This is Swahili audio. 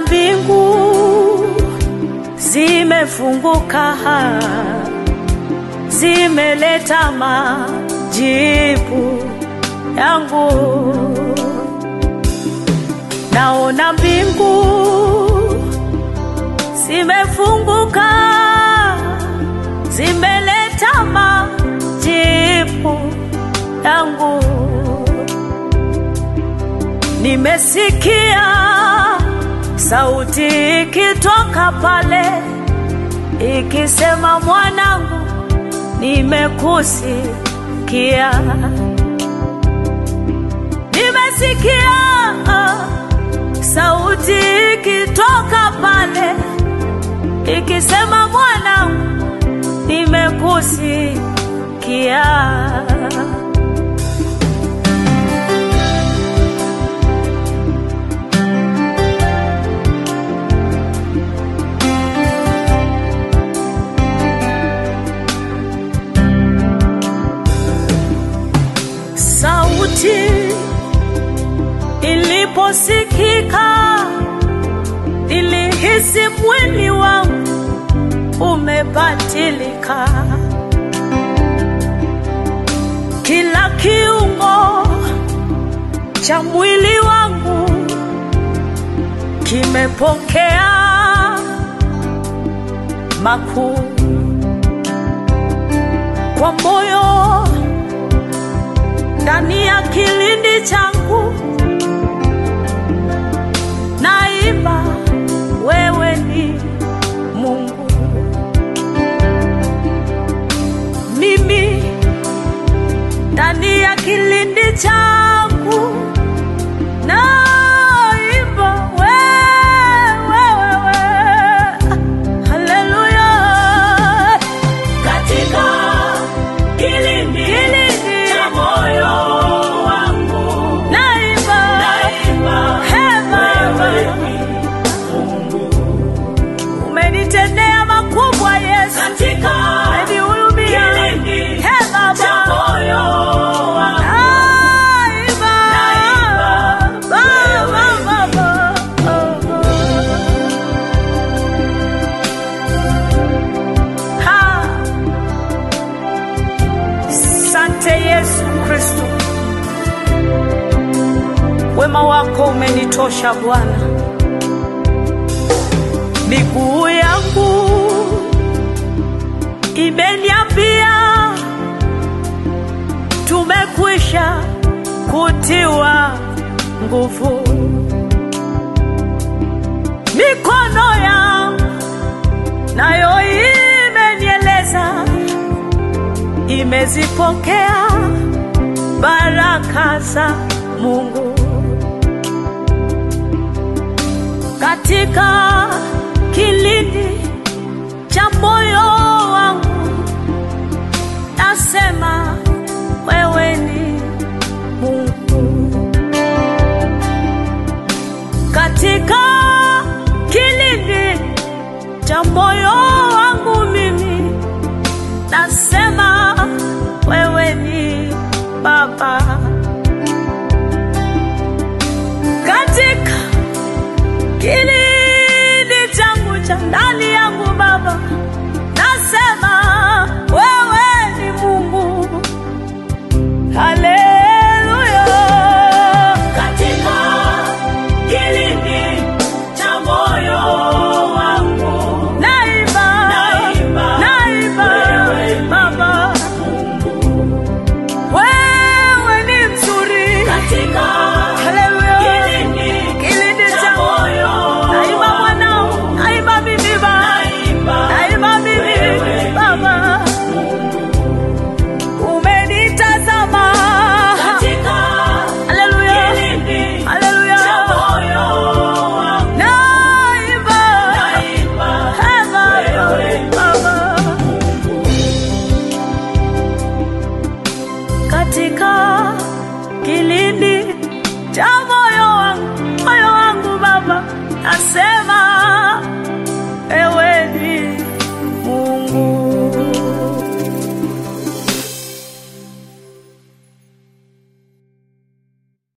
mbingu zimefunguka, zimeleta majibu yangu. Naona mbingu zimefunguka, zimeleta majibu yangu. Nimesikia sauti ikitoka pale ikisema, mwanangu, nimekusikia. Nimesikia sauti ikitoka pale ikisema, mwanangu, nimekusikia. Sauti iliposikika, nilihisi mwili wangu umebadilika, kila kiungo cha mwili wangu kimepokea makuu kwa moyo ndani ya kilindi changu naimba, wewe ni Mungu. Mimi ndani ya kilindi changu naimba, wewe, wewe, haleluya. katika kilindi cha moyo wangu Naimba, naimba He Baba, wewe ni Mungu umenitendea makubwa Yesu, katika umenihurumia. kilindi He cha Baba, moyo wangu naimba, Naimba, Baba, Baba, Ha. Sante Yesu Kristo, wema wako umenitosha Bwana. Miguu yangu imeniambia tumekwisha kutiwa nguvu. Mikono yangu nayo imenieleza imezipokea baraka za Mungu katika kilindi cha moyo wangu, nasema wewe ni Mungu katika kilindi cha moyo wangu, mimi nasema wewe ni Baba katika kilindi changu cha ndani yangu Baba, nasema wewe ni Mungu. Haleluya, katika kilindi cha moyo wangu naimba, Naimba, naimba wewe ni Baba, wewe ni mzuri. katika Haleluya, kilindi kilindi cha changu moyo naimba mwanao, naimba mimi Baba, naimba naimba mimi wewe Baba, umenitazama katika Haleluya, kilindi haleluya, cha moyo wangu naimba naimba Baba, wewe Baba, katika kilindi cha moyo wangu, moyo wangu Baba, nasema